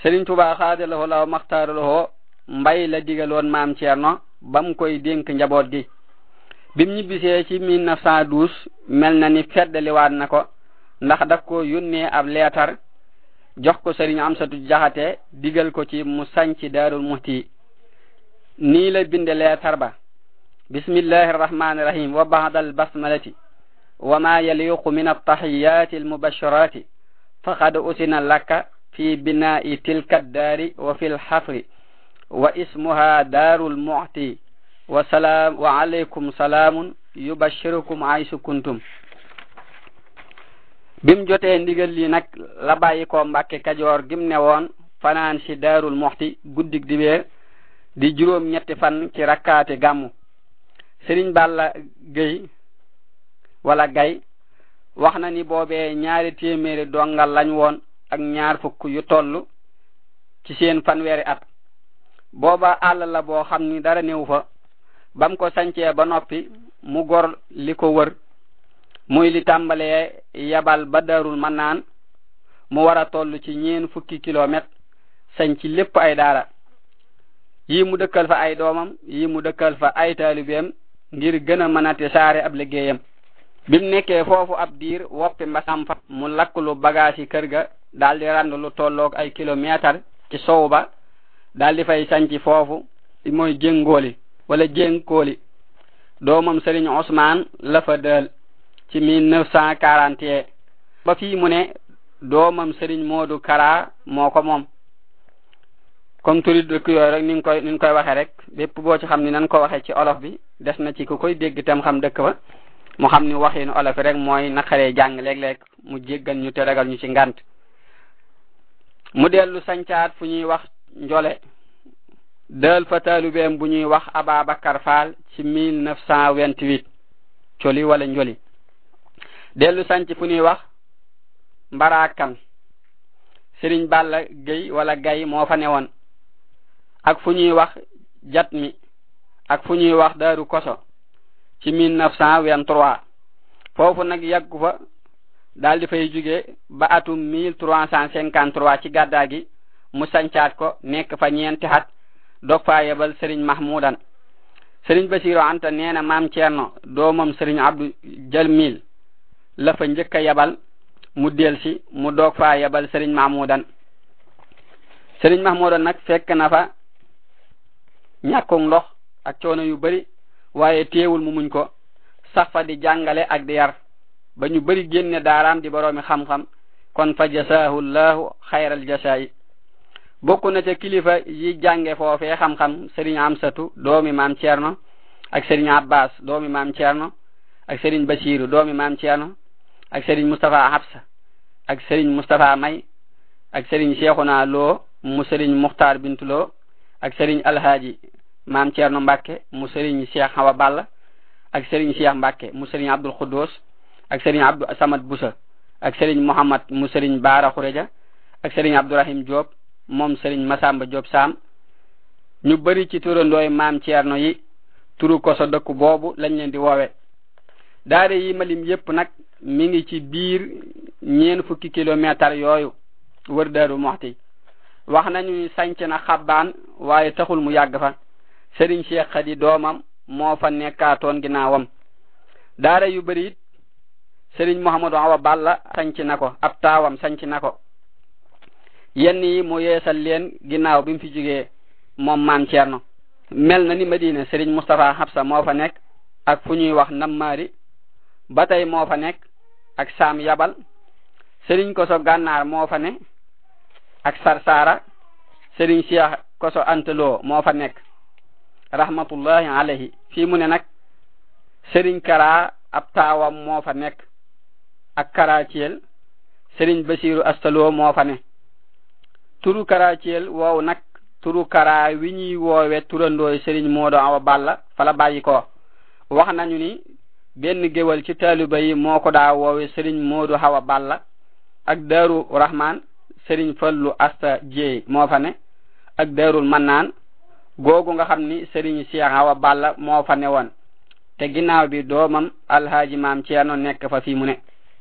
Sëriñ Tuubaa xaadalahoo law maxtaaralahoo mbay la digaloon maam Ceerno ba mu koy dénk njaboot gi bim ñibbisee ci 1912 mel na ni feddaliwaat na ko ndax daf ko yónnee ab leetar jox ko sëriñ Amsatu Jaxate digal ko ci mu sañci Daarul Muhti nii la binde leetar ba bismillahi arrahmani irrahim wa ba'da albasmalati wa ma yaliqu min altahiyati almubashirati faqad usina laka fi bina'i tilka addaari wa fi lxafri wa ismuha daaru lmu'ti wa salaam wa alaykum salaamun yubashirukum aysu kuntum bim jotee ndigal li nag la bàyyi ko mbàkke kajoor gim ne woon fanaan si daarul muxti guddig dibeer di juróom ñetti fan ci rakkaati gàmmu sëriñ Balla Gay wala Gay wax na ni boobee ñaari téeméeri dongal lañ woon ak ñaar fukk yu toll ci seen fanweeri at booba àll la boo xam ni dara néew fa bam ko sancee ba noppi mu gor li ko wër muy li tàmbalee yabal ba darul man naan mu war a toll ci ñeen fukki kilomètre sañ ci lépp ay daara yi mu dëkkal fa ay doomam yi mu dëkkal fa ay taalibeem ngir gën a mën a saare ab liggéeyam bim nekkee foofu ab diir woppi mbasam fa mu lakk lu bagage yi kër ga daal di rand lu tolloog ay kilomètre ci sow ba daal di fay sanci foofu mooy jéngooli wala jéngkooli doomam Sëriñ Ousmane la fa dël ci 1941 ba fii mu ne doomam Sëriñ Moodu Kara moo ko moom comme turi dëkk yooyu rek ni nga koy ni nga koy waxee rek bépp boo ci xam ni nan ko waxee ci olof bi des na ci ku koy dégg tam xam dëkk ba mu xam ni waxinu olof rek mooy naqaree jàng léeg-léeg mu jéggal ñu te ragal ñu ci ngant mu dellu sancaat fu ñuy wax njole dël fa taalubeem bu ñuy wax Ababacar Fall ci 1928 coli wala njoli dellu sanc fu ñuy wax Mbarakan Sëriñ Balla Gueye wala Gay moo fa newoon ak fu ñuy wax jat mi ak fu ñuy wax Daaru Koso ci 1923 foofu nag yàggu fa daal di fay jóge ba atum 1353 ci gàddaa gi mu sancaat ko nekk fa ñeenti xat dog faa yebal Sëriñ Mahmoudan Sëriñ Basiru Anta nee na maam Ceerno doomam Sëriñ Abdu Jalmil la fa njëkk a yebal mu del si mu doog faa yebal Sëriñ Mahmoudan Sëriñ Mahmoudan nag fekk na fa ñàkkug ndox ak coono yu bari waaye teewul mu muñ ko sax fa di jàngale ak di yar ba ñu bari génne daaraam di boroomi xam-xam kon fa jasaahu llahu xayral jasaayi bokk na ca kilifa yi jànge foofee xam-xam Sëriñ Amsatu doomi maam Ceerno ak Sëriñ Abbas doomi maam Ceerno ak Sëriñ Basiru doomi maam Ceerno ak Sëriñ Mustapha Habsa ak Sëriñ Mustapha May ak Sëriñ Seexuna Lo mu Sëriñ Muxtaar Bintu Lo ak Sëriñ Alhaaji maam Ceerno Mbàkke mu Sëriñ Cheikh Awa Balla ak Sëriñ Cheikh Mbàkke mu Sëriñ Abdul Xuddoos ak Sëriñ Abdu Samad Busa ak Sëriñ Muhammad mu Sëriñ Baara Xureja ak Sëriñ Abdurahim Joob moom Sëriñ Masamba Joob Saam ñu bari ci turandooy maam Ceerno yi turu koso dëkku boobu lañ leen di woowe daare yi malim yépp nag mi ngi ci biir ñeen fukki kilomètre yooyu wër Daaru Muxti wax nañu ni sanc na xabbaan waaye taxul mu yàgg fa Sëriñ Cheikh Xadi doomam moo fa nekkaatoon ginnaawam daara yu bari it Sëriñ Muhammadu Awa Balla sanc na ko ab taawam sanc na ko yenn yi mu yeesal leen ginnaaw bi mu fi jógee moom maam Ceerno mel na ni Madina Sëriñ Mustapha Habsa moo fa nekk ak fu ñuy wax Nammaari ba tey moo fa nekk ak Saam Yabal Sëriñ Koso Gànnaar moo fa ne ak Sarsara Sëriñ Cheikh Koso Antaloo moo fa nekk rahmatullahi alayhi fii mu ne nag Sëriñ Kara ab taawam moo fa nekk ak Karaciel Sëriñ Basiru Astaloo moo fa ne turu Karaciel woow nag turu Kara wi ñuy woowe turandooy Sëriñ Moodo Awa Balla fala bàyyi ko wax nañu ni benn géwal ci taaliba yi moo ko daa woowe Sëriñ Moodu Awa Balla ak Daaru Rahman Sëriñ Fallu Asta Jeey moo fa ne ak Daarul Mannaan googu nga xam ni Sëriñ Cheikh Awa Balla moo fa ne woon te ginnaaw bi doomam Alhaaji Maam Ceerno nekk fa fii mu ne